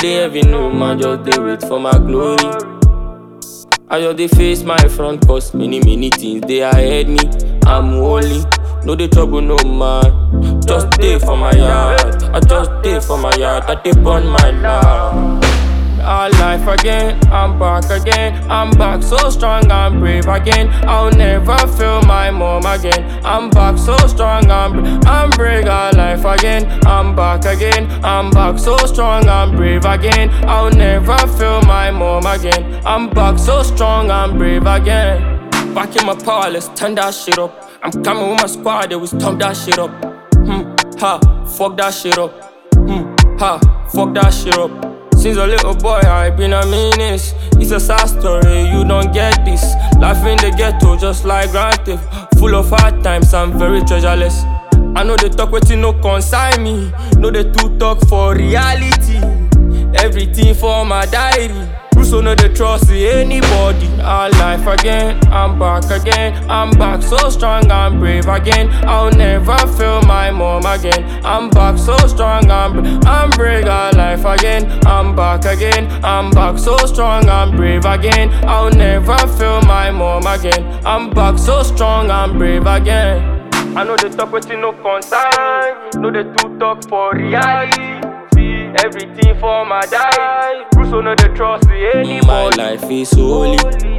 dey heavy no man, just dey wait for my glory. I just dey face my front cause many many things dey ahead me. I'm holy, no dey trouble no man. Just dey for my yard, I just dey for my yard, I dey burn my love. Our life again, I'm back again. I'm back so strong, I'm brave again. I'll never feel my mom again. I'm back so strong, I'm brave. I'm brave, our life again. I'm back again. I'm back so strong, I'm brave again. I'll never feel my mom again. I'm back so strong, I'm brave again. Back in my power, let's turn that shit up. I'm coming with my squad, they will stomp that shit up. Hmm, ha, fuck that shit up. Hmm, ha, fuck that shit up. Since a little boy, I been a menace. It's a sad story, you don't get this. Life in the ghetto, just like Grand Theft. Full of hard times, I'm very treasureless. I know they talk wetin no concern me. No they too talk for reality. Everything for my diary. Russo no dey trust anybody. Our life again, I'm back again. I'm back so strong, I'm brave again. I'll never feel my mom again. I'm back so strong, I'm brave. I'm brave, our life again. I'm back again. I'm back so strong, I'm brave again. I'll never feel my mom again. I'm back so strong, I'm brave again. I know they talk wetin no concern. No they too talk for reality. Everything for my die. Russo no dey trust anybody. My life is holy.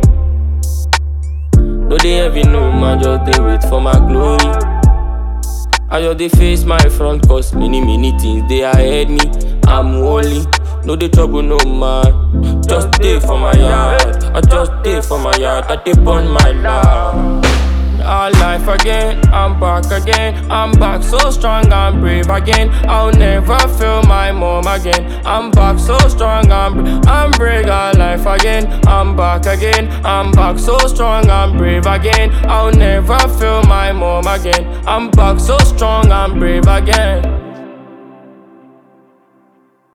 No dey heavy no man, just dey wait for my glory. I just dey face my front cause many many things dey ahead me. I'm holy, no dey trouble no man. Just dey for my yard, I just dey for my yard, I dey burn my love. Our life again, I'm back again. I'm back so strong, I'm brave again. I'll never feel my mom again. I'm back so strong, I'm brave. I'm brave, our life again. I'm back again. I'm back so strong, I'm brave again. I'll never feel my mom again. I'm back so strong, I'm brave again.